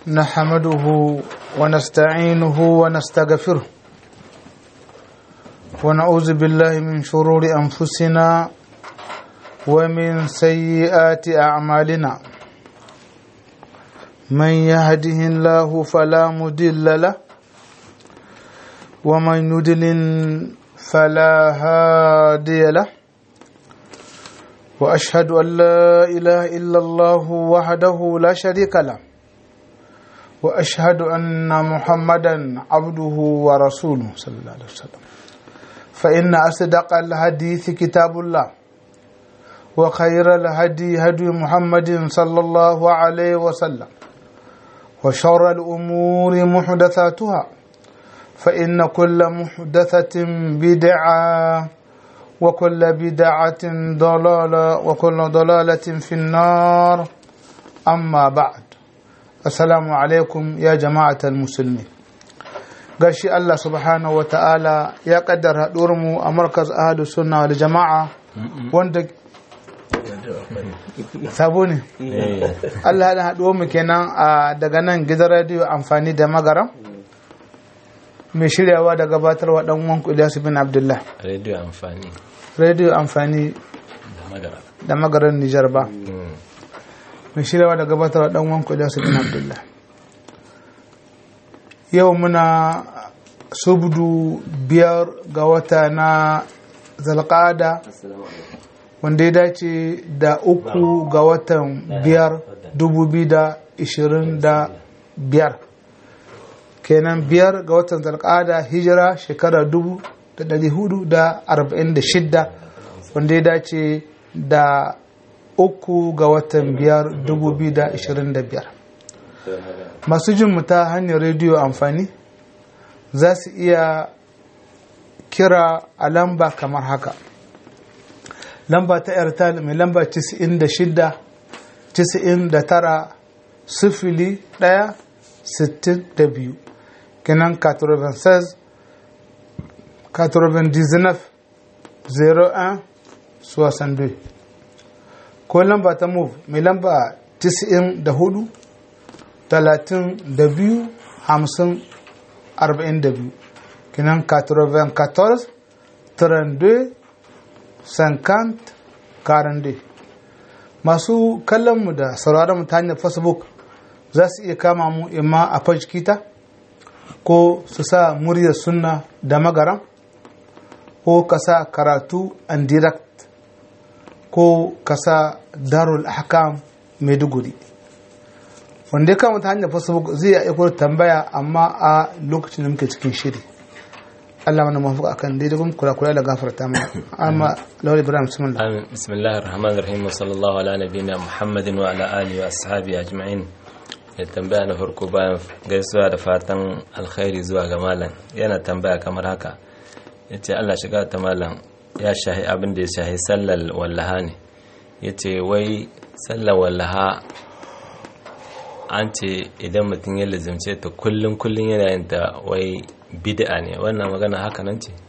نحمده ونستعينه ونستغفره ونعوذ بالله من شرور أنفسنا ومن سيئات أعمالنا من يهده الله فلا مضل له ومن يضلل فلا هادي له واشهد ان لا اله الا الله وحده لا شريك له واشهد ان محمدا عبده ورسوله صلى الله عليه وسلم فان اصدق الحديث كتاب الله وخير الهدي هدي محمد صلى الله عليه وسلم وشر الامور محدثاتها فإن كل محدثة بدعة وكل بدعة ضلالة وكل ضلالة في النار أما بعد السلام عليكم يا جماعة المسلمين gashi Allah subhanahu wa ta'ala ya kaddara mu a markaz ahadu sunna wal jama'a wanda sabo ne Allah ya haɗuwar mu kenan daga nan gidan radiyo amfani da magaram mai shiryawa da gabatarwa dan uwan Ilyasu bin Abdullah. Radio amfani. Radio amfani da magaran Nijar ba. Mai shiryawa da gabatarwa dan uwan Ilyasu bin Abdullah. Yau muna subdu biyar ga wata na zalƙada wanda ya dace da uku ga watan biyar dubu biyu da ishirin da biyar. kenan biyar ga watan zalƙada hijira shekara dubu da ɗari hudu da arba'in da shidda wanda ya dace da uku ga watan biyar dubu biyu da ashirin da biyar masu jin ta hanyar rediyo amfani za su iya kira a lamba kamar haka lamba ta airtel mai lamba 96 99 sifili ɗaya sittin da biyu kenan 96 99 01 62 ko lamba ta move mai lamba 94 32 50 42 kenan 94 32 50 42 masu kallonmu da sauraron ta hanyar facebook za su iya kama mu imma a fajkita ko su sa muryar sunna da magaram ko ka sa karatu and direct ko ka sa darul ahkam maiduguri wanda ya kama ta hanyar facebook zai iya tambaya amma a lokacin da muke cikin shiri Allah mana mafuka akan daidai kuma kula kula da gafarta mana amma lawal ibrahim bismillah amin bismillahir rahmanir rahim sallallahu ala nabiyina muhammadin wa ala alihi wa ashabi ajma'in ya tambaya na farko bayan gaisuwa da fatan alkhairi zuwa ga malam yana tambaya kamar haka ya ce allah shiga ta malam ya shahi abin da ya shahi sallar wallaha ne ya ce wai sallar wallaha an ce idan mutum ya lizimce ta kullum kullum yana yin ta wai bid'a ne wannan magana haka nan ce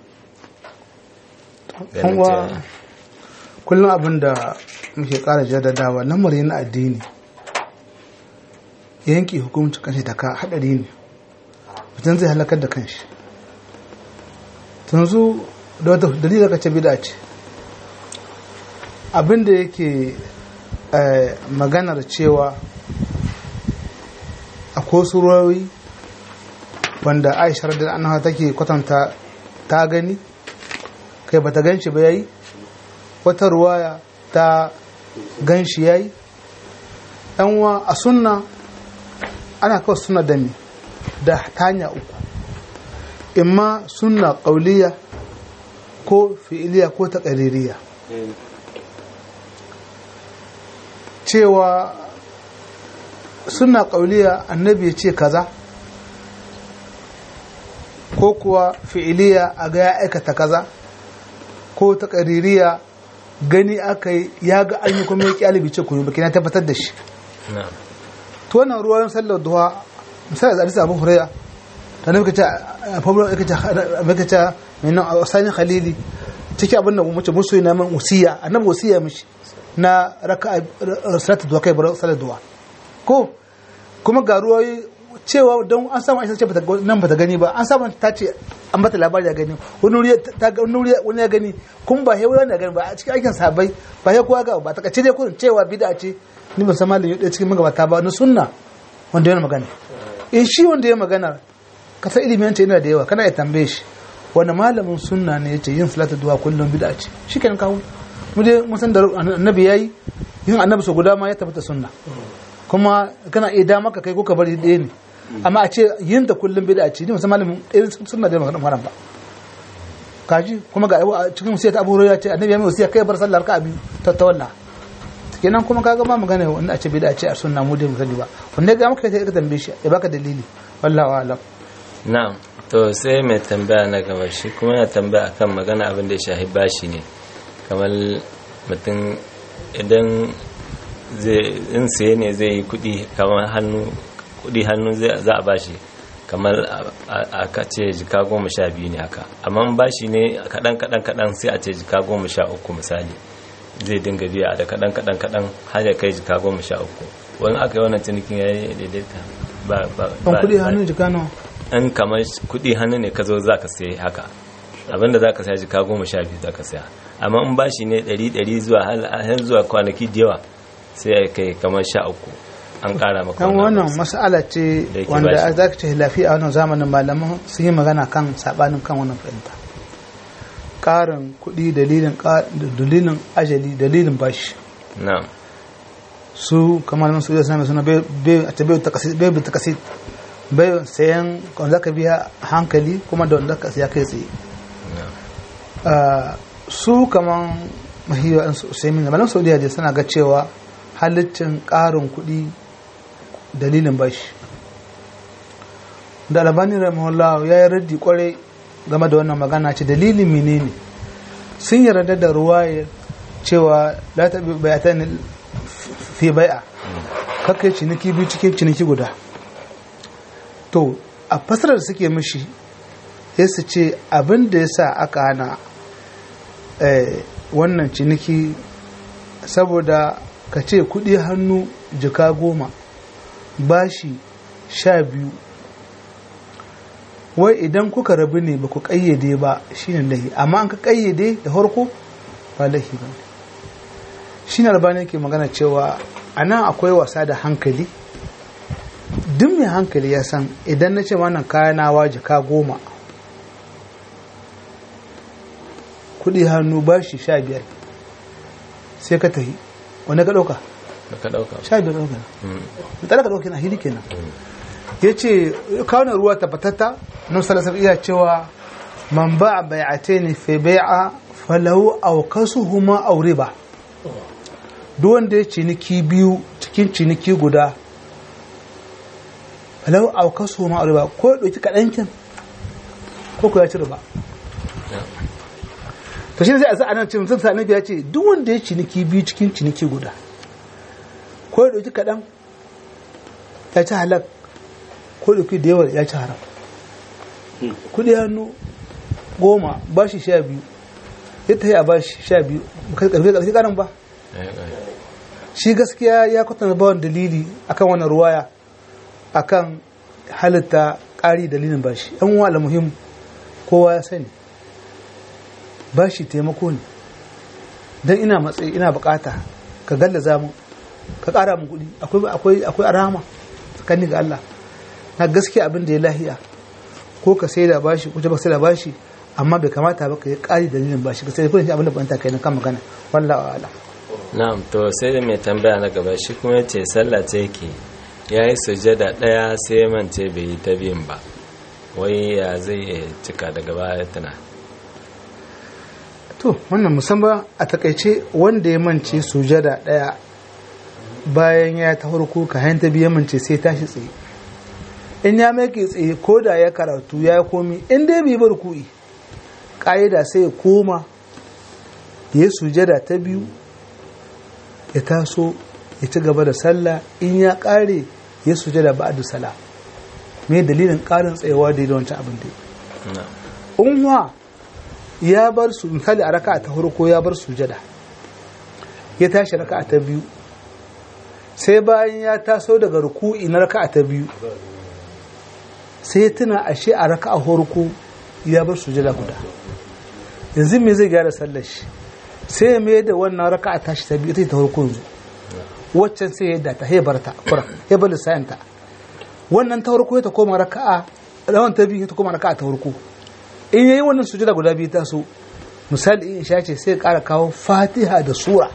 kullum abin da muke kara jaddadawa lamari na addini yanki hukumci kanshi ta ka hadari ne mutum zai halakar da kanshi tunzu da wata dalilin ka ce bida ce abinda yake maganar cewa akwai surori wanda aisha da annawa take kwatanta ta gani kai bata gan shi ba yayi wata ruwaya ta gan shi yayi yanwa a sunna ana kawai suna da mi da hanya uku imma sunna ƙauliya ko fi'iliya ko taƙaririya cewa suna ƙauliya annabi ya ce kaza ko kuwa fi'iliya a ga ya aikata kaza ko taƙaririya gani aka yi ya ga an yi kuma ya ƙyalibi ce kuma baki na tabbatar da shi to wannan ruwayen sallar duha misali da hadisi abu huraira ta nufi kace fabro kace kace mai nan sani khalili ciki abin da mace musu yana man wasiya annabi wasiya mishi na raka salatu duha kai bar sallar duha ko kuma ga ruwayi cewa don an samu aisha ce bata ga- nan bata gani ba an samu ta ce an bata labari ya gani wani wuri ta ga wani wuri wani ya gani kun ba hewa wani ya gani ba a cikin aikin sahabbai ba he kowa ga ba ta kace dai kurin cewa bid'a ce ni ban san malami ɗaya cikin magabata ba na sunna wanda yana magana in shi wanda ya magana ka san ilimin ta yana da yawa kana ya tambaye shi wani malamin sunna ne yace yin salatu duwa kullum bid'a ce shikenan kawo mu dai mun san da annabi yayi yin annabi so guda ma ya tabbata sunna kuma kana iya dama ka kai ko ka bari ɗaya ne amma a ce yin da kullum bid'a ce ni musamman malamin ɗaya sunna da magana haram ba kaji kuma ga a cikin wasiyar Abu Hurairah ce annabi ya mai wasiya kai bar sallar ka biyu ta tawalla kenan kuma kaga ba magana wanda a ce bid'a ce a sunna mu dai mu sani ba wanda ga maka kai ka tambaye shi ya baka dalili wallahi a'lam na'am to sai mai tambaya na gaba shi kuma yana tambaya akan magana abin da ya shahi bashi ne kamar mutum idan zai in saye ne zai yi kudi kamar hannu kudi hannu zai- za a bashi kamar a- a a ka ce jika goma sha biyu ne haka amma in bashi ne kaɗan kaɗan kaɗan sai a ce jika goma sha uku misali zai dinga biya da kaɗan kaɗan kaɗan har ya kai jika goma sha uku wani aka yi wannan cinikin ya yi daidaita ba ba ban ba- kudi ba- hannun jika nawa in kamar kudi hannu ne ka zo za ka sai haka abinda za ka saya jika goma sha biyu za ka saya amma in bashi ne ɗari ɗari zuwa har zuwa kwanaki da yawa sai ya kai kamar sha uku an ƙara maka dan wannan wannan mas'ala ce Da yake wanda bashi. za ka ce lafiya a wannan zamanin malaman sun yi magana kan sabanin kan wannan fahimta ƙarin kuɗi dalilin ƙa- dalilin ajali dalilin bashi na'am su kamar nan su da sami suna bai a ta bai takasi bai bi takasi bai sayan wanda zaka biya a hankali kuma da wanda ka siya kai tsaye na'am Ah, su kaman mahiyar an usaimin da malam saudiya da suna ga cewa halittin ƙarin kuɗi dalilin bashi da albani rahimahullah ya yi raddi kwarai game da wannan magana ce dalilin menene sun yarda da ruwayar cewa la ta bi bayatan fi bai'a kakai ciniki biyu cikin ciniki guda to a fasarar da suke mishi sai su ce abin da ya sa aka hana eh, wannan ciniki saboda ka ce kudi hannu jika goma bashi sha biyu wai idan kuka rabu ne ba ku kayyade ba shine lahi amma an ka kayyade da harko ba lahi ba shi ne albani ke magana cewa a nan akwai wasa da hankali duk mai hankali ya san idan na ce wannan kayanawa jika goma kudi hannu bashi sha biyar sai ka tafi wanda ka ɗauka da ka ɗauka sha biyar ɗauka Mm. da ka ɗauka na hili kenan ya ce kawunan ruwa tabbatatta nan salasar iya cewa man ba a bai'ate ne fi bai'a falahu aukasu huma aure ba duk wanda ya ciniki biyu cikin ciniki guda falahu aukasu huma aure ba ko ya ɗauki kaɗankin ko ku ya ci riba to shi ne sai a sa anan cin zan sa annabi ya ce duk wanda ya ciniki biyu cikin ciniki guda ko ya ɗauki kaɗan ya ci halak ko da da yawa ya ci haram kudi hannu goma ba shi sha biyu ya ta yi a ba shi sha biyu karfe karfe karin ba Eh, eh. shi gaskiya ya kwatanta bawan dalili akan wannan ruwaya akan halitta ƙari dalilin bashi yan wa muhim kowa ya sani bashi taimako ne don ina matsayi ina bukata ka gallaza mu ka ƙara mu kuɗi akwai akwai akwai arama tsakanin ga Allah na gaskiya abin da ya lahiya ko ka sai da bashi ko ba sai da bashi amma bai kamata ba ka yi ƙari dalilin bashi ka sai da kudin abin da banta kai na kan magana wallahi a'lam na'am to sai da mai tambaya na gaba shi kuma ya ce sallah ce yake ya yi sujada ɗaya sai ya mance bai yi ta biyun ba wai ya zai iya cika daga baya tana to wannan musamman a takaice wanda ya mance sujada daya bayan ya ta farko ka hanta biya mance sai tashi tsaye in ya mai tsaye ko da ya karatu ya komi in dai bai bar ku'i ƙa'ida sai ya koma ya yi sujada ta biyu ya taso ya ci gaba da sallah in ya ƙare ya sujada ba'adu sala me dalilin ƙarin tsayawa da wancan abin da ya na'am unwa ya bar su misali a raka ta farko ya bar sujada ya tashi raka ta biyu sai bayan ya taso daga ruku'i na raka'a ta biyu sai ya tuna ashe a raka'a farko ya bar sujada guda yanzu me zai gyara sallar shi sai ya mai da wannan raka'a tashi ta biyu ita ta farko yanzu waccan sai ya yadda ta ya barta kura ya bar lissayin ta wannan ta farko ta koma raka'a rawan ta biyu ta koma raka'a ta farko in yayi wannan sujada guda biyu ta so misali in sha ce sai ya kara kawo fatiha da sura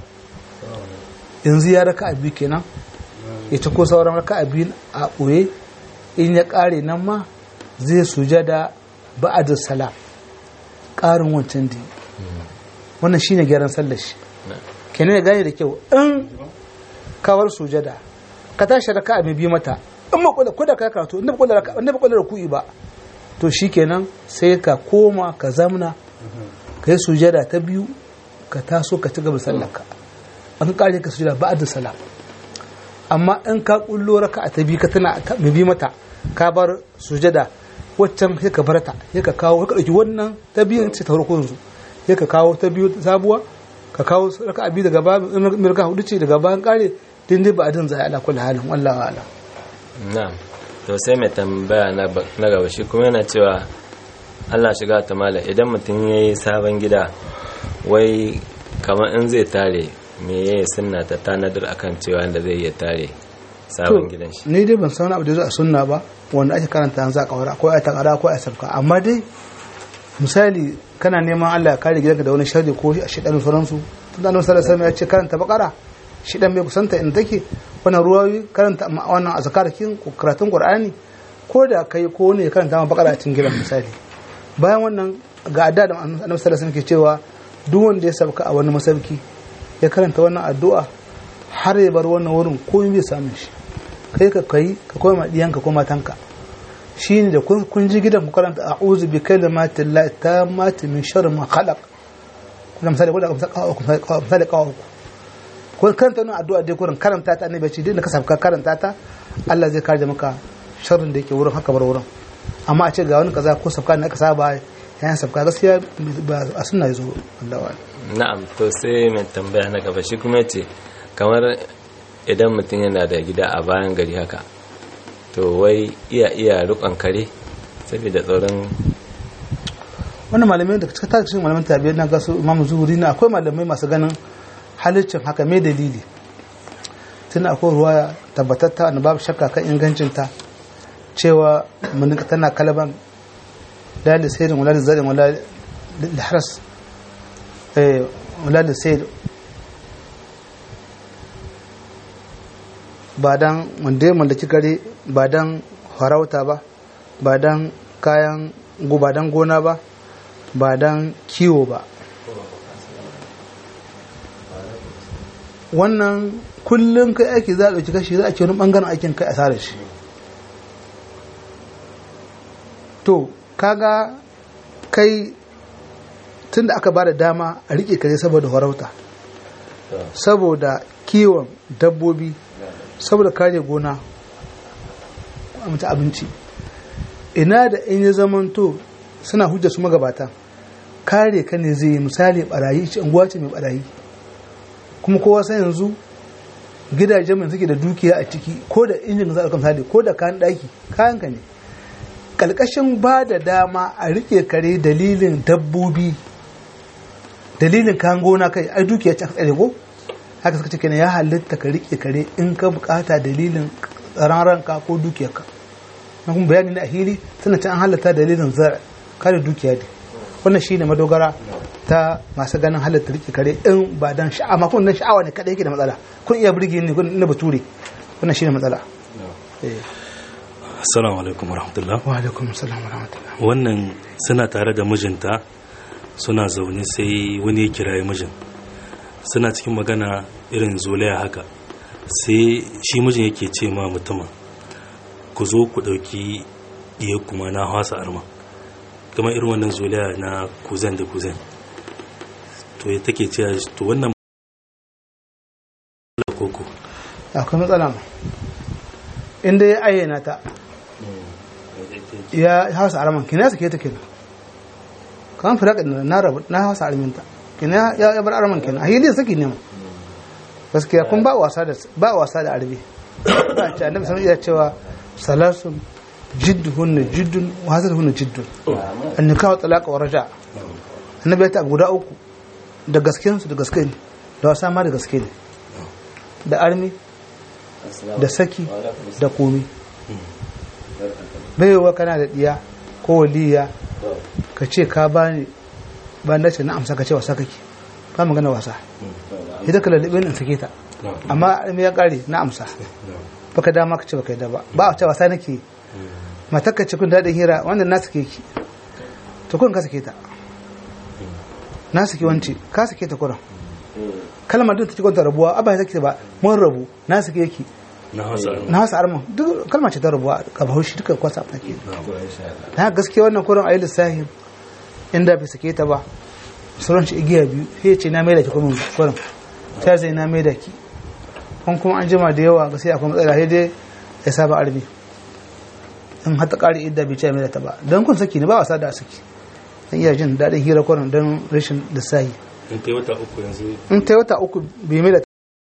yanzu ya raka'a biyu kenan ya ci ko sauran raka'a biyu a ɓoye in ya ƙare nan ma zai sujada ba'ad salam ƙarin wancan da wannan shine gyaran sallar shi kenan ya gane da kyau in kawar sujada ka tashi raka'a mai bi mata in ba kula kuda ka karatu in ba kula raka'a in ba kula ruku'i ba to shikenan sai ka koma ka zamna ka yi sujada ta biyu ka taso ka ci gaba sallarka an kare ka sujada ba'ad salam amma in ka kullo raka'a ta biyu ka tana mai bi mata ka bar sujada waccan sai ka barta sai ka kawo ka dauki wannan ta biyun ce ta farko yanzu sai ka kawo ta biyu sabuwa ka kawo raka'a biyu daga bayan in raka'a hudu ce daga bayan kare din dai ba adin zai ala kullu halin wallahi ala na'am to sai mai tambaya na na gaba shi kuma yana cewa Allah shiga ta mala idan mutum yayi sabon gida wai kamar in zai tare me yayi sunna ta tanadar akan cewa inda zai iya tare sabon gidan shi ni dai ban san abu da zai a sunna ba wanda ake karanta yanzu a kawara ko a takara ko a sabka amma dai misali kana neman Allah ya kare gidanka da wani sharri ko a shidan sauransu tun da annabi sallallahu alaihi ya ce karanta bakara shidan bai kusanta inda take wannan ruwayoyi karanta wannan azkar kin karatun qur'ani ko da kai ko ne karanta ma bakara a cikin gidan misali bayan wannan ga adda da annabi sallallahu alaihi ke cewa duk wanda ya sabka a wani masauki ya karanta wannan addu'a har ya bar wannan wurin komai bai samu shi kai ka kai ka koma diyanka ko matanka shine da kun ji gidan ku karanta a'udhu bi kalimati llahi tammati min sharri ma khalaq kuma misali ko da misali kawo ku ko karanta wannan addu'a dai kurin karanta ta annabi ce dinda ka sabka karanta ta Allah zai kare maka sharrin da yake wurin haka bar wurin amma a ce ga wani kaza ko sabka ne aka saba yayin sabka gaskiya ba a sunna yazo Allah wa na'am to sai mai tambaya na gaba shi kuma yace kamar idan mutum yana da gida a bayan gari haka to wai iya iya rukon kare saboda tsoron wannan malamai da cikin tarihin malaman tabi'a na gasu imamu zuhuri na akwai malamai masu ganin halittin haka mai dalili tun akwai ruwa tabbatatta na babu shakka kan ingancinta cewa mun tana kalaban la da sayyidin wala da zarin wala da haras eh wala da sayyid ba dan wanda ya mallaki gare ba dan farauta ba ba dan kayan ba dan gona ba ba dan kiwo ba wannan kullum kai aiki za a ɗauki kashi za a ce wani ɓangaren aikin kai a sare shi to kaga kai tun da aka ba da dama a riƙe kare saboda farauta saboda kiwon dabbobi saboda kare gona a mata abinci ina da in ya zamanto suna hujja su magabata kare ka ne zai misali barayi ce unguwa ce mai barayi kuma kowa sai yanzu gidajen mai suke da dukiya a ciki ko da injin za a kan misali ko da kayan daki kayan ka ne kalkashin ba da dama a rike kare dalilin dabbobi dalilin kayan gona kai ai dukiya ce aka tsare ko haka suka ce kenan ya halitta ka rike kare in ka bukata dalilin tsaron ranka ko dukiyarka na kuma bayani na ahili suna can an halatta dalilin zara kare dukiya ne wannan shi ne madogara ta masu ganin halatta rike kare in ba dan sha'awa ma kuma dan sha'awa ne kadai yake da matsala kun iya burge ni kun na bature wannan shi ne matsala assalamu alaikum warahmatullah wa alaikum assalam wa rahmatullah wannan suna tare da mijinta suna zaune sai wani ya kiraye mijin suna cikin magana irin zolaya haka sai shi mijin yake ce ma mutumin ku zo ku ɗauki iya kuma na hasa arma kamar irin wannan zolaya na kuzan da kuzan to ya take cewa to wannan koko akwai matsala ma inda ya ayyana ta ya hausa arman kina ya sake ta kenan kan fira na rabu na hausa arminta kina ya bar arman kenan a hili saki ne ma gaskiya kun ba wasa da ba wasa da arbi ba ce annabi sallallahu alaihi cewa salasun jidduhunna jiddun wa hasaduhunna jiddun an nikahu talaqa wa raja annabi ya ta guda uku da gaskiyan su da gaske ne da wasa ma da gaske ne da armi da saki da komi baiwa kana da diya ko waliya ka ce ka bani ba na ce na amsa ka ce wasa kake ba magana wasa ita ka lallabe in sake ta amma me ya kare na amsa baka dama ka ce baka yadda ba ba a ce wasa nake matar ka ce kun daɗin hira wanda na sake ki to kun ka sake ta na sake wance ka sake ta kuran kalmar din ta cikin rabuwa abba ya sake ba mun rabu na sake ki na hausa na hausa arma duk kalmar ce ta rabuwa ka bahaushe duka kwasa a ke na gaskiya wannan kuran ayi lissahi inda bai sake ta ba sauran ci igiya biyu sai ya ce na maida ki kuma kuran ta zai na maida ki kun kuma an jima da yawa ga sai akwai matsala sai dai ya saba armi in har ta ƙari idda bai ce maida ta ba don kun saki ne ba wasa da saki dan iya jin daɗin hira kuran don rashin lissahi in kai wata uku yanzu in ta yi wata uku bai maida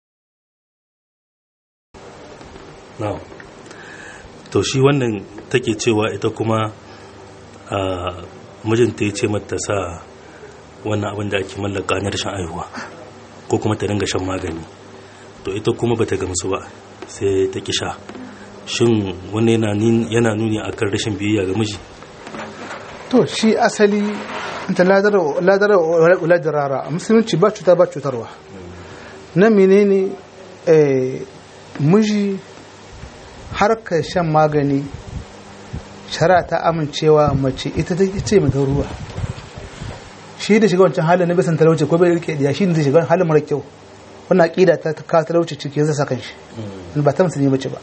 na to shi wannan take cewa ita kuma a mijinta ya ce mata sa wannan abin da ake mallaka na rashin aihuwa ko kuma ta dinga shan magani to ita kuma bata gamsu ba sai ta kisha shin wani yana nin- yana nuni akan rashin biyayya ga miji to shi asali ta ladara wala dirara a musulunci ba cuta ba cutarwa na menene eh, miji harkar shan magani shara ta amincewa mace ita ta ce mai ruwa shi da shiga wancan halin na bisan talauci ko bai rike diya shi ne zai shiga halin mara kyau wannan aqida ta ta kawo talauci cikin zai saka shi ba ta musulmi bace ba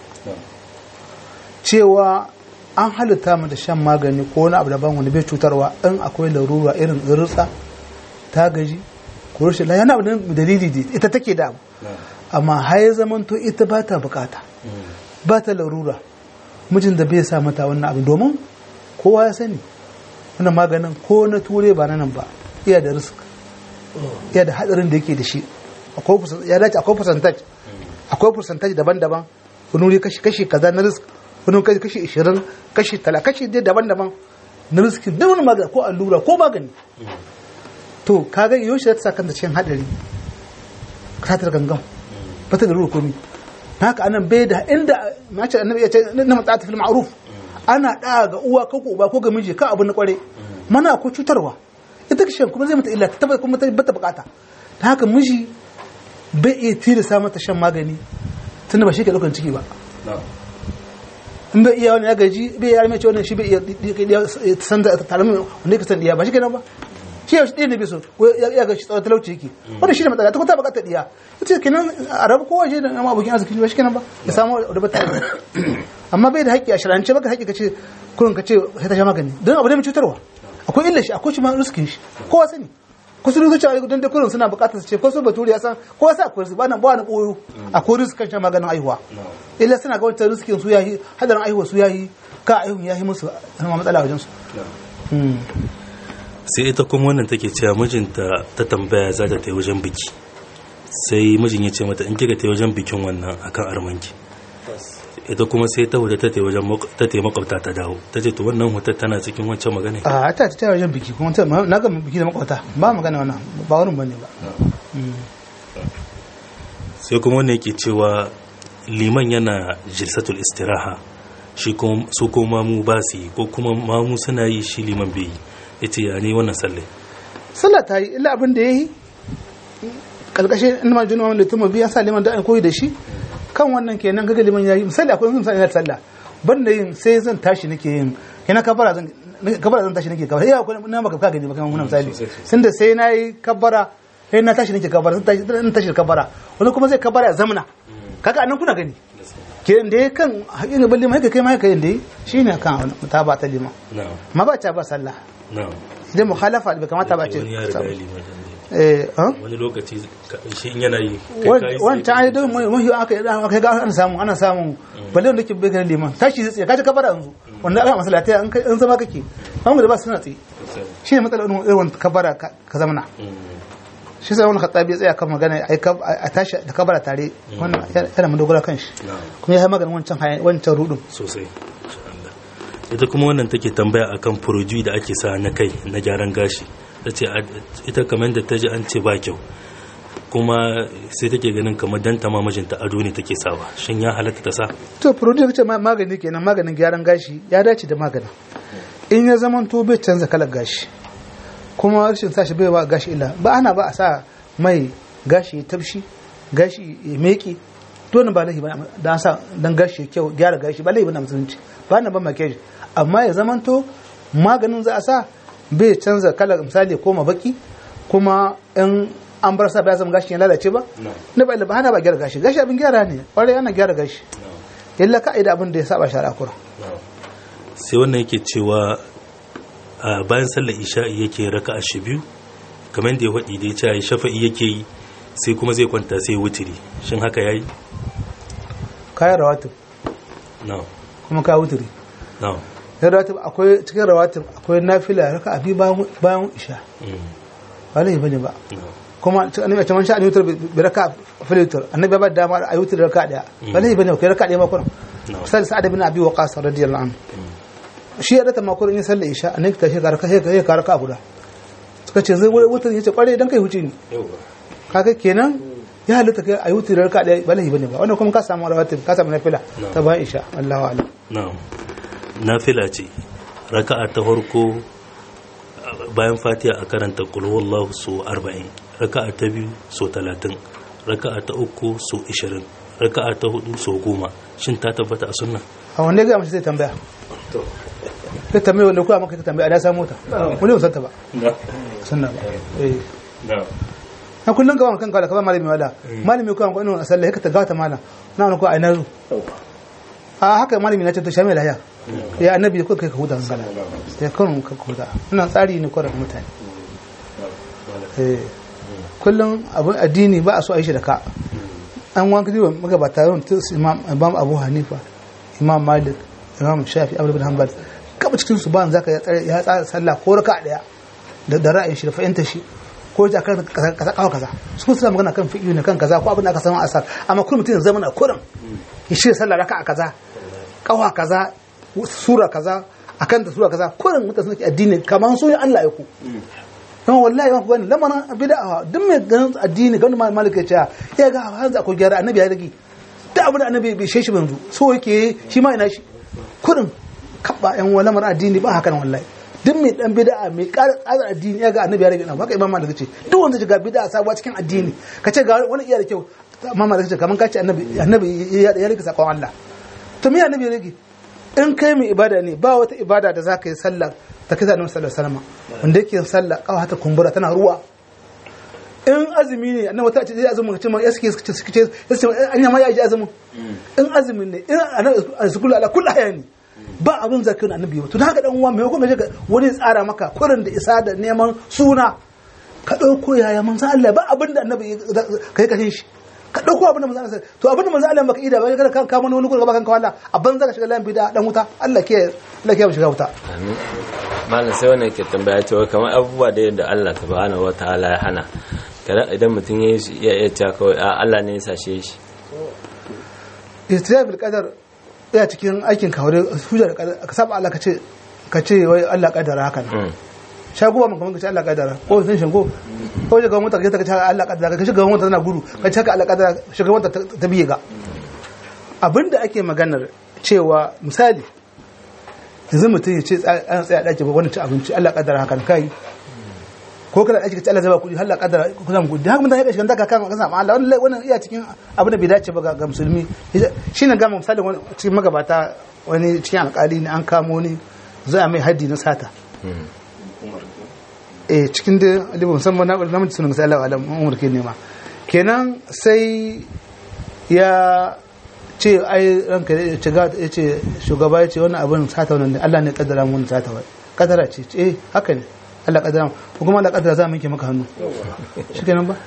cewa an halitta mu da shan magani ko wani abu daban wani bai cutarwa in akwai larura irin rutsa ta gaji ko rashin lafiya yana da dalili da ita take da abu amma har ya zamanto ita ba ta bukata ba ta larura mijin da bai sa mata wannan abu domin kowa ya sani wannan maganin ko na ture ba na nan ba iya da risk iya da hadarin da yake da shi akwai percent- ya dace akwai percentage akwai percentage daban-daban wani wuri kashi kashi kaza na risk wani wuri kashi 20 kashi 30 kashi dai daban-daban na risk duk wani magani ko allura ko magani to kaga yaushe za ta sa kanta cikin hadari ka ta gangan ba ta da ruwa komi haka anan bai da inda mace annabi ya ce na matsata fil ma'ruf ana da ga uwa ko ko uba ko ga miji ka abu na kware mana ko cutarwa ita kishin kuma zai mata illa ta tabbata kuma ta bata bukata ta haka miji bai iya tilasa mata shan magani tunda ba shi ke daukan ciki ba in bai iya wani ya gaji bai iya mai ce wannan shi bai iya san da talamin wanda ya san diya ba shi kenan ba shi ya shi ɗaya ne bai so ko ya ya ga shi tsawon talauci yake wanda shi ne matsala ta kuma ta bukatar diya ita kenan a rabu kowa shi da nama abokin arziki ba shi kenan ba ya samu da bata amma bai da haƙƙi a shirance baka haƙƙi ka ce kurin ka ce sai ta sha magani don abu ne mai cutarwa akwai illa shi akwai shi ma riskin shi kowa sani ko su zuciya don da kurin suna bukatar su ce ko su baturi ya san kowa sa akwai ba na ba na koyo akwai riskin shan maganin aihuwa illa suna ga wancan riskin su yayi hadarin aihuwa su yayi ka aihun yayi musu zama matsala wajen su sai ita kuma wannan take cewa mijinta ta tambaya za ta ta wajen biki sai mijin ya ce mata in kika ta wajen bikin wannan akan armanki ita kuma sai ta huta ta ta wajen mak- ta ta makwabta ta dawo ta ce to wannan hutar tana cikin wancan magana a ta ta wajen biki kuma ta na ga biki da makwata ba magana wannan ba wurin bane ba sai kuma wannan yake cewa liman yana jilsatul istiraha shi kuma su kuma mamu ba su yi ko kuma mamu suna yi shi liman bai yi yace ya ne wannan sallai sallah ta yi illa abin da ya yi kalkashin in ma jini wanda tuma biya sa liman da an koyi da shi kan wannan kenan kaga liman ya yi misali akwai misali na sallah ban da yin sai zan tashi nake yin kenan kabara zan kabara zan tashi nake kabara ya akwai na maka ka gani ba kamar wannan misali sun da sai na yi kabara sai na tashi nake kabara zan tashi zan tashi da kabara wani kuma zai kabara ya zamana kaga anan kuna gani kenan da ya kan haƙin gaban liman haka kai ma haka yin da yi shine kan mutaba ta liman na'am ma ba ta ba sallah na'am idan mukhalafa bai kamata ba ce wani ya riga ya liman din ne. eh ah? wani lokaci ka- shi in yana yi kai ka yi wancan ai don mahi aka yi aka ga ana samu ana samu balle wanda ke bai ganin liman tashi zai tsaye kaji kabara yanzu wanda aka masalata an kai- an zama kake an da ba su suna tsaye sai. shi ne matsalar irin irin kabara ka ka zamana Mm. shi sai wani khattabi ya tsaya kan magana a tashi da kabara tare wannan yana mun dogara kan shi kuma ya yi maganin wancan wancan rudin sosai ita kuma wannan take tambaya akan furoji da ake sa na kai na gyaran gashi ta ce ita kamar da ta ji an ce ba kyau kuma sai take ganin kamar dan ma mijinta ado ne take sawa shin ya halatta ta sa to furoji kace magani kenan maganin gyaran gashi ya dace da maganin in ya zama to bai canza kalar gashi kuma rashin sa shi bai ba gashi illa ba ana ba a sa mai gashi ya tabshi gashi ya meki dole ba laifi ba dan sa dan gashi kyau gyara gashi ba laifi ba na musulunci ba na ba makiyaji amma ya zama to maganin za a sa bai canza kalar misali ko ma baki kuma in an bar sa ba zama gashi ya lalace ba na ba ba hana ba gyara gashi gashi abin gyara ne kwarai ana gyara gashi illa ka'ida abin da ya saba shari'a kura sai wannan yake cewa a bayan sallar isha'i yake raka a shi biyu kamar da ya faɗi da ya ce ya shafa'i yake yi sai kuma zai kwanta sai wutiri shin haka ya yi? kayan rawatib no kuma ka wutiri no sai rawatib akwai cikin rawatib akwai nafila raka abi bayan isha ba laifi bane ba kuma annabi ta mansha an yutar bi raka filitur annabi ba dama a yutar raka daya ba laifi bane kai raka daya ma kuma misali sa'ad bin abi waqas radiyallahu anhu shi ya data makon in sallar isha annabi ta shi karaka sai ka raka guda suka ce zai wutar yace kware dan kai huce ni kaga kenan ya halitta kai ayi wutar raka daya ba laifi bane ba wannan kuma ka samu rawatib ka samu nafila ta bayan isha Allahu a'lam na'am nafila ce raka'a ta farko bayan fatiha a karanta qul huwallahu su 40 raka'a ta biyu so 30 raka'a ta uku so 20 raka'a ta hudu so 10 shin ta tabbata a sunna a wanne ga mace zai tambaya ta tambaya wanda kuwa maka ta tambaya da samu ta wani ba santa ba sunna ba eh na kullun ka kan kala ka malami wala malami ko an ko ina sallah ka ta gata mala na wani ko a ina a haka malami na ce to shamila ya ya annabi ko kai ka huda sallah ya kan ka huda ina tsari ne ko da mutane eh kullun abun addini ba a so a yi shi da ka an wanka jiwa magabata yawan imam abu hanifa imam malik imam shafi abu bin hanbal kaba cikin su ba zaka ya tsara sallah ko raka daya da da ra'ayin shi da fahimtar shi ko ja kan kaza kaza kaza su suna magana kan fiqh ne kan kaza ko abin da aka samu asar amma kullum mutum zaman a kurin ya shi sallah raka kaza kawa kaza sura kaza akan da sura kaza kurin mutum suna addini kamar so Allah ya ku don wallahi ma bane lamarin bid'a duk mai ganin addini ganin malik ya ce ya ga hanzu akwai gyara annabi ya rage duk abin da annabi bai sheshi banzu so yake shi ma ina shi kudin kabba yan lamar addini ba hakan wallahi duk mai dan bid'a mai ƙara tsara addini ya ga annabi ya rage na haka imam malik ce duk wanda ga bid'a sabuwa cikin addini ka ce ga wani iya da kyau imam malik ce kaman ka ce annabi annabi ya rage sakon Allah to me annabi ya rage in kai mai ibada ne ba wata ibada da zaka yi sallah ta kai annabi sallallahu alaihi wasallam wanda yake sallah kawa ta kumbura tana ruwa in azumi ne annabi ta ce zai azumin ka ce ma yaske suke suke yaske an yama ya ji azumin in azumi ne in annabi sukulu ala kullu hayani ba abin zakirin annabi ba to da haka dan uwa mai kuma ga wani tsara maka kurin da isa da neman suna ka dauko yaya manzo Allah ba abin da annabi kai kashin shi ka dauko abin da manzo Allah to abin da manzo Allah baka ida ba kada kan kama wani gurin kan kawala abin zaka shiga layin bid'a dan wuta Allah ke Allah ke shiga wuta amin malam sai wannan ke tambaya cewa kamar abubuwa da yadda Allah subhanahu wataala ya hana kada idan mutum ya yi ya iya cewa kawai a Allah ne ya sashe shi istiyab bil qadar ya cikin aikin kawai hujja da qadar ka saba Allah ka ce ka ce wai Allah kadara haka ne shago mun kamar ka ce Allah kadara ko sun shango ko shiga mota ka ce Allah kadara ka shiga mota tana gudu ka ce ka Allah kadara shiga mota ta biye ga abinda ake maganar cewa misali yanzu mutum ya ce an tsaya daki ba wani ci abinci Allah kadara hakan kai ko kana aiki ka Allah zai ba kuɗi Allah kadara ku zama kuɗi haka mutane ka shiga daga kan kasa Allah wannan wannan iya cikin abin da bai dace ba ga musulmi shine ga misali wani cikin magabata wani cikin alƙali ne an kamo ni za a mai haddi na sata eh cikin da alibu musamman na na mutum sunan sallallahu alaihi umar ke nema kenan sai ya ce ai ranka ya ce ya ce shugaba ya ce wannan abin sata wannan Allah ne kaddara mun sata wai kaddara ce eh haka ne Allah kaddara ko kuma Allah kaddara za mu yanke maka hannu shikenan ba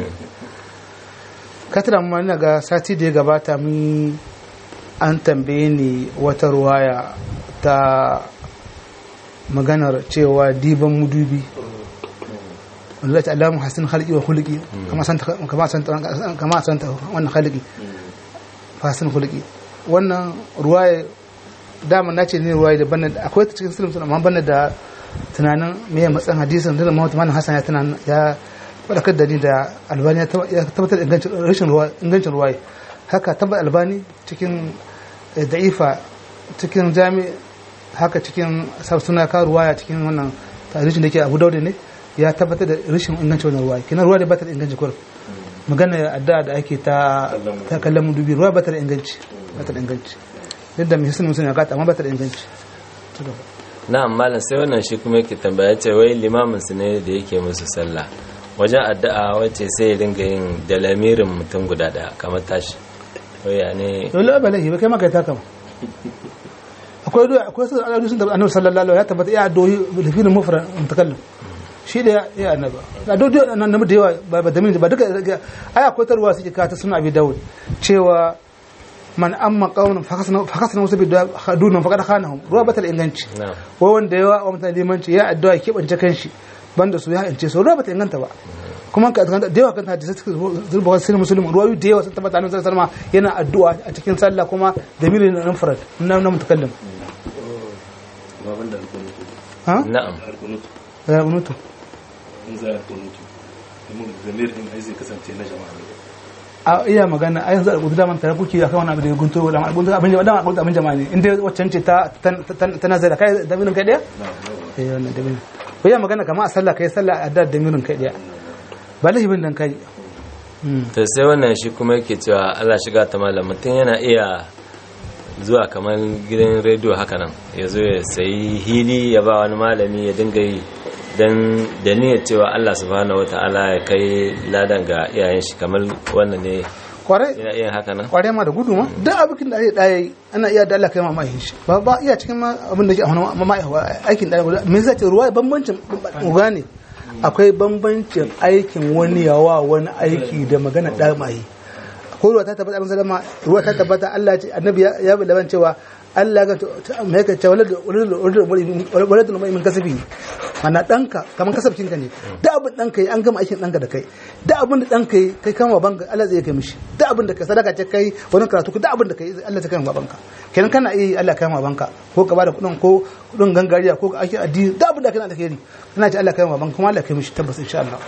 katara mu ina ga sati da ya gabata mun an tambaye ni wata ruwaya ta maganar cewa diban mudubi wanda zai ce alamu hasin khalqi wa khuluqi kama san kama san kama san wannan khalqi fasin khuluqi wannan ruwaya dama nace ne ruwaya da banna akwai ta cikin sunan amma banna da tunanin me ya matsan hadisin da Muhammad Manan Hassan ya tunanin ya fadakar da ni da Albani ya tabbatar da ingancin rashin ruwaya ingancin ruwaya haka tabbatar Albani cikin da'ifa cikin jami haka cikin suna ka ruwaya cikin wannan tarihin da ke Abu Dawud ne ya tabbatar da rashin ingancin wannan ruwaya kina ruwa da ba ta da inganci kurum magana addu'a da ake ta ta kallon dubi ruwa ba ta da inganci ba ta da inganci yadda mai hisin musulun ya gata amma ba ta da inganci na'am malam sai wannan shi kuma yake tambaya ce wai limamin su ne da yake musu sallah wajen addu'a wacce sai ya dinga yin da lamirin mutum guda daya kamar tashi wai ya ne dole ba laifi ba kai maka ta kama akwai doyi akwai su al'adu sun da annabi sallallahu alaihi ya tabbata ya doyi da filin mufrad mutakallim shi da ya annaba da doyi annabi da yawa ba da min ba duka ai akwai tarwa suke ka ta suna abi dawud cewa man amma qaunan fakasna fakasna wasu bidda hadunan faqad khanahum ruwa batal inganci ko wanda yawa wa mutane limanci ya addu'a ke bance kanshi banda su ya ince so ruwa bata inganta ba kuma ka da yawa kan hadisi suka zurba wasu musulmi ruwayu da yawa sun tabbata annabi sallallahu alaihi wasallam yana addu'a a cikin sallah kuma da mirin nan farad na na mutakallim ha na'am ya mutu in za a kunutu mun zamir din ai zai kasance na jama'a ne a iya magana a yanzu a gudu daman tare kuke akan wani abu da ya gunto da abin abin jama'a abin abin jama'a ne in dai waccan ce ta ta nazara kai da mirin kai daya eh wannan da mirin ko iya magana kamar a sallah kai sallah a da da mirin kai daya ba lahibin dan kai to sai wannan shi kuma yake cewa Allah shiga ta malam mutum yana iya zuwa kamar gidan rediyo haka nan ya zo ya sayi hili ya ba wani malami ya dinga yi don da niyyar cewa Allah subhanahu wata'ala ya kai ladan ga iyayen shi kamar wannan ne kwarai yana iya haka nan kwarai ma da gudu ma duk abin da ake daya ana iya da Allah kai ma mai shi ba ba iya cikin ma abin da ke a wani ma aikin daya me zai ce ruwa bambancin gane akwai bambancin aikin wani yawa wani aiki da magana da mai ko ruwa ta tabbata abin salama ruwa ta tabbata Allah ce annabi ya bi laban cewa Allah ga mai ka cewa walad mai min kasabi mana danka kaman kasabcin ka ne da abin danka yi an gama aikin danka da kai da abin da danka yi kai kama banka Allah zai kai mishi da abin da kai sadaka ce kai wani karatu da abin da kai Allah zai kai ma banka kenan kana iya Allah kai ma banka ko ka bada kudin ko kudin gangariya ko ka ake addini da abin da kana alheri kana ce Allah kai ma banka kuma Allah kai mishi tabbas insha Allah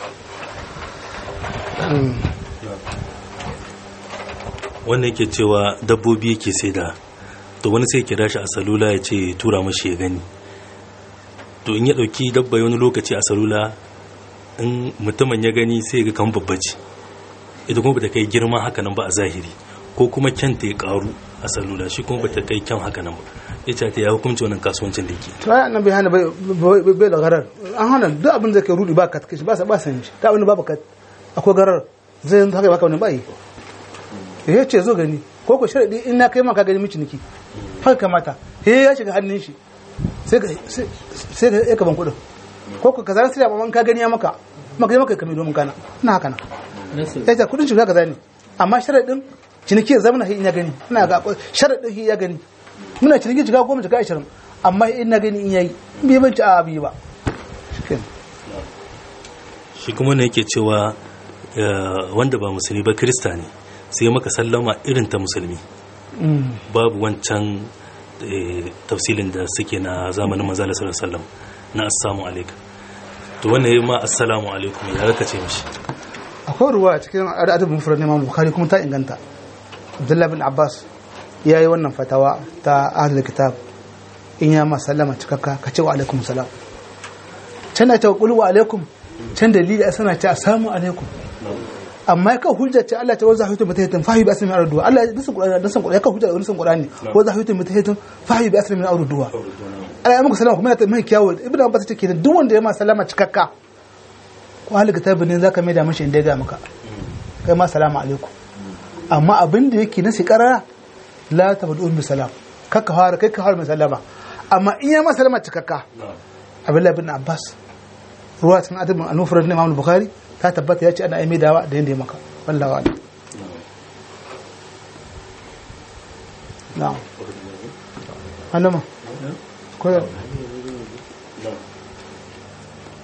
wannan yake cewa dabbobi yake sai da to wani sai kira shi a salula ya ce tura mashi ya gani to in ya dauki dabba wani lokaci a salula in mutumin ya gani sai ga kan babba ce ita kuma bata kai girma haka nan ba a zahiri ko kuma kyanta ya karu a salula shi kuma bata kai kyan haka nan ba ya ce ta ya hukunci wannan kasuwancin da yake to ai annabi hana bai bai da garar an hana duk abin da kai rudi ba ka kashi ba sa ba san shi da abin da babu ka akwai garar zai haka baka wani bai ya ce zo gani ko ko sharadi in na kai maka gani miki niki haka kamata he ya shiga hannun shi sai ka sai ka ya kaban kudin ko ko kaza sai ba ka gani ya maka maka maka kamar domin kana ina haka na ya ce kudin shiga kaza ne amma sharadin ciniki zama na in ya gani ina ga sharadin ya gani muna ciniki shiga goma shiga ashirin amma in na gani in yayi bai ban ci a biyu ba shi kuma ne yake cewa wanda ba musulmi ba kirista ne sai maka sallama irin ta musulmi babu wancan tafsilin da suke na zamanin manzala sallallahu na assalamu alaikum to wannan yayi ma assalamu alaikum ya raka ce mishi akwai ruwa a cikin adabin mufrad na Imam Bukhari kuma ta inganta Abdullah bin Abbas ya yi wannan fatawa ta ahlul kitab in ya ma sallama cikakka ka ce wa alaikum salam can da ta qul wa alaikum can dalili sana ce assalamu alaikum amma ka hujja ce Allah ta wanzu hayyutun mutahitin fahi bi asmi arduwa Allah ya dasan Qur'ani dasan Qur'ani ka hujja da wannan Qur'ani wanzu hayyutun mutahitin fahi bi asmi arduwa Allah ya muku salama kuma ta mai kyawu ibnu Abbas ce kenan duk wanda ya ma sallama cikakka ko ahli kitabin ne zaka mai da mishi inda ya ga maka kai ma salamu alaikum amma abin da yake na sikara la tabdu bi salam kaka fara kai ka fara mai sallama amma in ya ma sallama cikakka Abdullah ibn Abbas ruwa cikin adabin al-mufrad na Imam Bukhari ta tabbata ya ce ana aimi dawa da yadda ya maka wallawa ne na'am annama koyar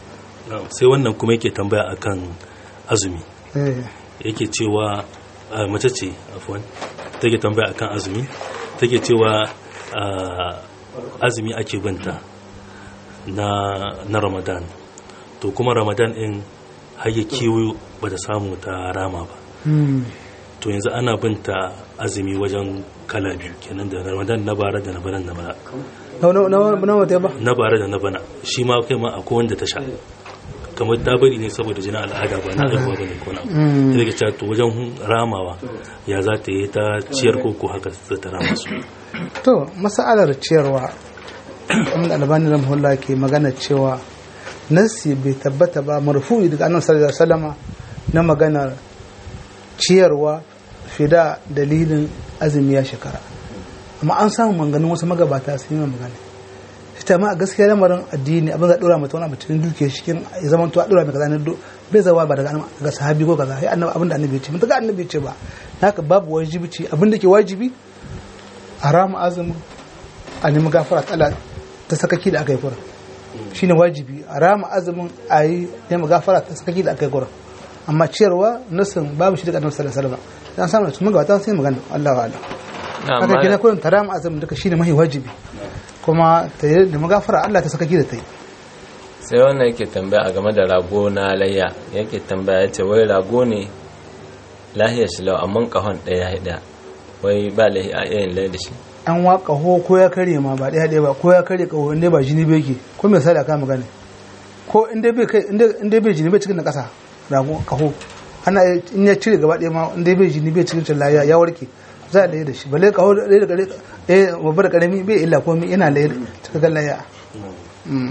Na'am, sai wannan kuma yake tambaya akan azumi eh yake cewa a, mace ce afwan take tambaya akan azumi take cewa a, azumi ake binta na na ramadan to kuma ramadan din har ya kiwo ba ta samu ta rama ba hmm. to yanzu ana binta azumi wajen kala biyu kenan da ramadan na bara da na bana na bana na na na na wata ba na bara da na bana shi ma kai ma akwai wanda ta sha kamar ta bari ne saboda jinin al'ada ba na haihuwa ba ne ko na Mm. ta daga cewa to wajen ramawa ya za ta yi ta ciyar koko haka za ta rama su to masalar ciyarwa wanda albani rahimahullah ke magana cewa nassi bai tabbata ba marfu'i daga annabi sallallahu alaihi wasallama na maganar ciyarwa fida dalilin azumi ya shekara amma an samu manganin wasu magabata sun yi magana ita ma a gaskiya lamarin addini abin da dora mata wani abu cikin dukiya shi kin ya zama to a dora mai kaza ne do- bai zawa ba daga daga sahabi ko kaza sai annabi abin da annabi ya ce mun ga annabi ya ce ba haka babu wajibi ce abin da ke wajibi a rama azumin a nemi gafara ta Allah ta sakaki da aka yi kuran shine wajibi a rama azumin a yi nemi gafara ta sakaki da aka yi kuran amma ciyarwa nasin babu shi daga annabi sallallahu alaihi wasallam dan samu su magabata sai magana Allah wa Allah haka kina kurin ta rama azumin duka shine mahi wajibi kuma ta yi da magafara Allah ta sakaki da ta yi sai wannan yake tambaya a game da rago na layya yake tambaya ya ce wai rago ne lahiyar shi lau amma kahon ɗaya ya ɗaya wai ba lahi a yayin lai da shi an wa kaho ko ya karye ma ba ɗaya ɗaya ba ko ya karye kaho inda ba jini bai ke ko mai sada ka magana ko inda bai kai inda bai jini bai cikin na ƙasa rago kaho ana iya- in ya cire gaba ɗaya ma inda bai jini bai cikin cin laya ya warke za a laye da shi balle kaho ɗaya da ƙare ɗaya babba da ƙarami bai illa komai yana laye da cikakken laya Mm.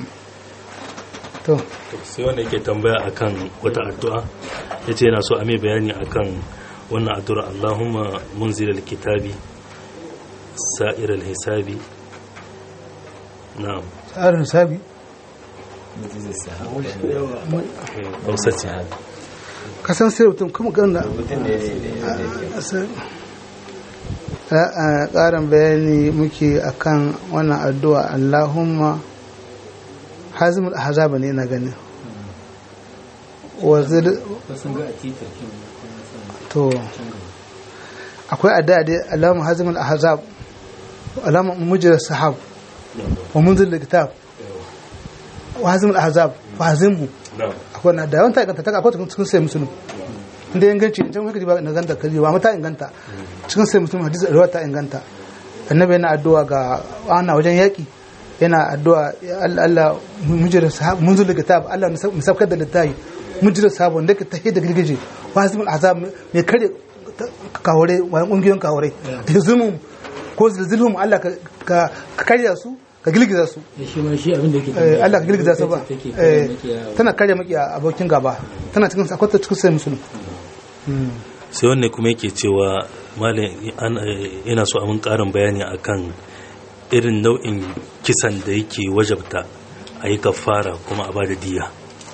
to sai wanda yake tambaya akan wata addu'a ya ce yana so a mai bayani akan wannan addu'a Allahumma munzil alkitabi sa'ir alhisabi na'am tsarin sabi hausa ce ka san sai mutum kuma gana a ƙarin bayani muke akan wannan addu'a Allahumma hazimul ahzab ne na gani wazir to akwai addu'a dai Allahumma hazimul ahzab Allahumma mujra sahab wa munzil kitab wa hazimul ahzab wa hazimhu na'am akwai na da yawan ta inganta ta akwai cikin sai musulun inda inganci in can ba na ganta kaji ba mata inganta cikin sai musulun hadisi ruwa ta inganta annabi yana addu'a ga ana wajen yaki yana addu'a ya Allah Allah mujira sahab munzu daga tab Allah musafkar da littafi mujira sahab wanda ka tahi da girgije wasimul azab mai kare kawore wani kungiyoyin kawore zumun ko zilzilhum Allah ka ka karya su ka girgiza su shi ma shi abin da yake Eh, Allah ka girgiza su ba take Eh, kare makiya tana karya maki abokin gaba tana cikin akwai cikin sai musulun sai wanne kuma yake cewa malam an- eh, yana so a mun karin bayani akan irin nau'in kisan da yake wajabta a yi kafara kuma a bada diya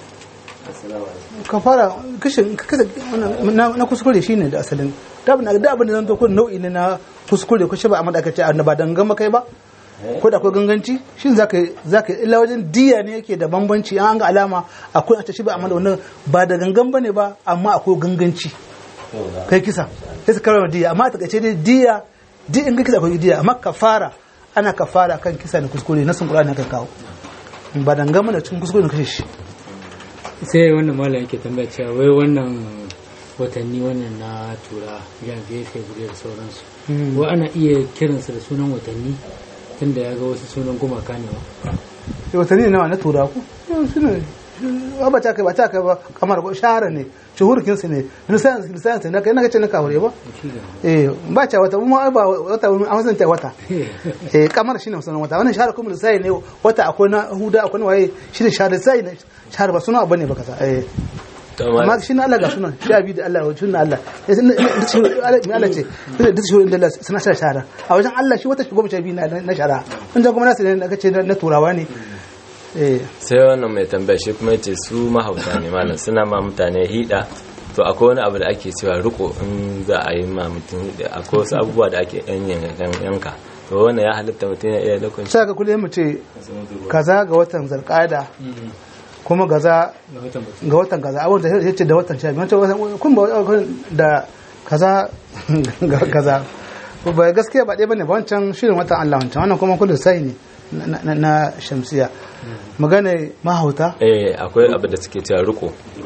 ka fara kashin kasa na na kuskure shine da asalin da abin da abin da zan to ko nau'i ne na kuskure ko shi ba amma da aka ce a ba dangan makai ba ko da akwai ganganci shin zaka zaka illa wajen diya ne yake da bambanci an ga alama akwai a ce shi ba amma da wannan ba da gangan bane ba amma akwai ganganci kai kisa sai su karama diya amma a takaice dai diya di in ga kisa akwai diya amma kafara ana kafara kan kisa da kuskure na sun qur'ani ka kawo ba dangan bane cikin kuskure ne kashe shi sai wannan malam yake tambaya cewa wai wannan watanni wannan na tura janvier february da sauransu wa ana iya kiransa da sunan watanni tunda ya ga wasu sunan gumaka ne ba sai watanni nawa na tura ku su ne ba ta kai ba ta kai ba kamar ko shahara ne shuhurkin su ne lisan lisan na kai na kace na kawure ba shi da eh ba ta wata mu ba wata an san ta wata eh kamar shine sunan wata wannan shahara kuma lisai ne wata akwai na huda akwai na waye shine shahara lisai ne shahara ba sunan abu ne ba kaza eh to amma ma shi na Allah ga sunan sha biyu da Allah wa sunan Allah eh sun da shi Allah ce da shi da Allah suna shahara shahara a wajen Allah shi wata shi goma sha biyu na na shahara in kuma nasu ne kace na turawa ne eh sai wannan mai tambaya shi kuma yace su mahauta ne malam suna ma mutane hida to akwai wani abu da ake cewa riko in za a yi ma mutum hida akwai wasu abubuwa da ake yan yankan yanka to wannan ya halitta mutum ya iya lokacin sai ga kullum mu ce kaza ga watan zarkada kuma gaza ga watan mutum ga watan kaza abin da ya ce da watan sha biyu wancan kun ba da kaza ga kaza ba gaskiya ba ɗaya bane ba wancan shirin watan Allah wancan wannan kuma kullu sai ne na- na- na shamsiya magana mahauta eh akwai abu da suke cewa riko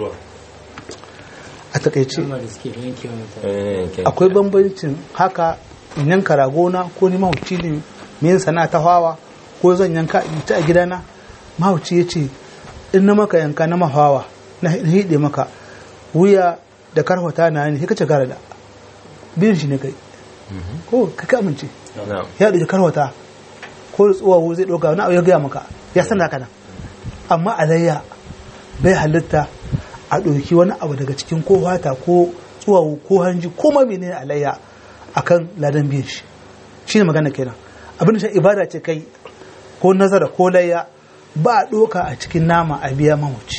a takaice amma da suke yanke wa mutane eh ke- akwai bambancin haka in yanka ragona ko ni mahauci ne me yin sana'a ta hawa ko zan yanka in ta a gidana mahauci ya ce in na maka yanka na mahawa na hide maka wuya da karfata na ne sai ka ce gara da biyun shi ne kai ko ka ka amince na'am ya ɗauki karwata ko da tsuwawo zai ɗauka wani abu ya gaya maka ya san da kana amma alayya bai halitta a ɗauki wani abu daga cikin ko fata ko tsuwawo ko hanji ko ma menene alayya akan ladan biyan shi shine magana kenan abin da shi ibada ce kai ko nazara ko layya ba a ɗauka a cikin nama a biya mamaci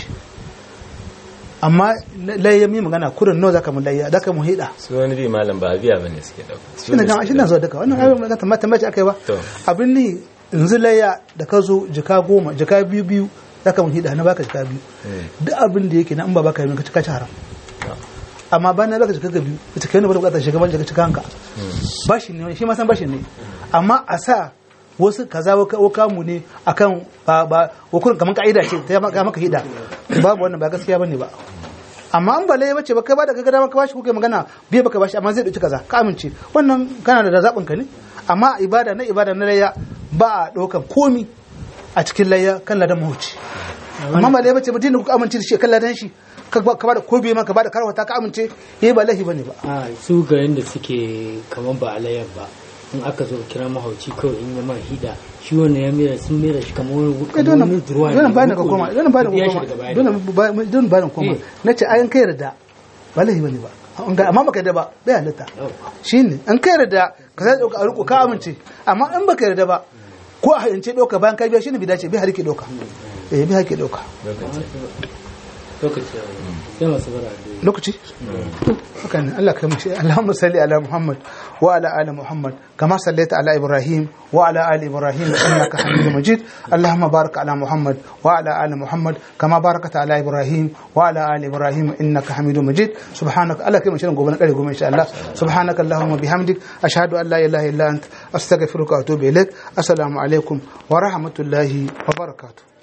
amma layya mi magana kurin nawa zaka mu layya zaka mu hida su wani bi malam ba biya bane suke dauka shi ne gama shi na zuwa duka wannan abin da tamata mace aka yi ba To. abin ni yanzu layya da ka zo jika goma jika biyu biyu za ka mun hida na baka jika biyu duk abin da yake na in ba baka yi ka cika ci haram amma bayan na baka jika ga biyu ita kai ne ba ta bukatar shiga ban jika cika hanka bashi ne shi ma san bashi ne amma a sa wasu kaza wa kamu ne akan ba ba wakun kaman ka'ida ce ta maka maka hida babu wannan ba gaskiya bane ba amma an bale bace ba kai ba da kaga dama ka bashi kuke magana biye baka bashi amma zai dauki kaza ka amince wannan kana da zabin ka ne amma ibada na ibada na layya ba a daukan komi a cikin layya kan ladan mahuci amma bale bace ba dinda kuka amince da shi kan ladan shi ka ba ka ba da ko biye maka ba da karwata ka amince yayi ba lahi bane ba a su ga yadda suke kamar ba alayyar ba in aka zo kira mahauci kawai in ya ma hida shi wannan ya mera sun mera shi kamar wani kai kamar dole wani duruwa dole bayan ka koma dole bayan ka biya shi koma daga baya dole ba- dole bayan ka koma Eh. nace ayan kai yarda ba lahi bane ba An ga- amma baka yarda ba bai halitta Yau. shine an kai yarda ka sai dauka a riko ka amince amma in baka yarda ba ko a hayance dauka bayan ka biya shine bai dace bai harke dauka eh bai harke dauka lokaci ya yi. sai masu bara da lokaci to haka ne Allah kai mace Allahumma salli ala Muhammad wa ala ali Muhammad kama sallaita ala Ibrahim wa ala ali Ibrahim innaka Hamidum Majid Allahumma barik ala Muhammad wa ala ali Muhammad kama barakata ala Ibrahim wa ala ali Ibrahim innaka Hamidum Majid subhanaka Allah kai mace gobe na kare gobe insha Allah subhanaka Allahumma bihamdik ashhadu an la ilaha illa ant astaghfiruka wa atubu ilaik assalamu alaikum wa rahmatullahi wa barakatuh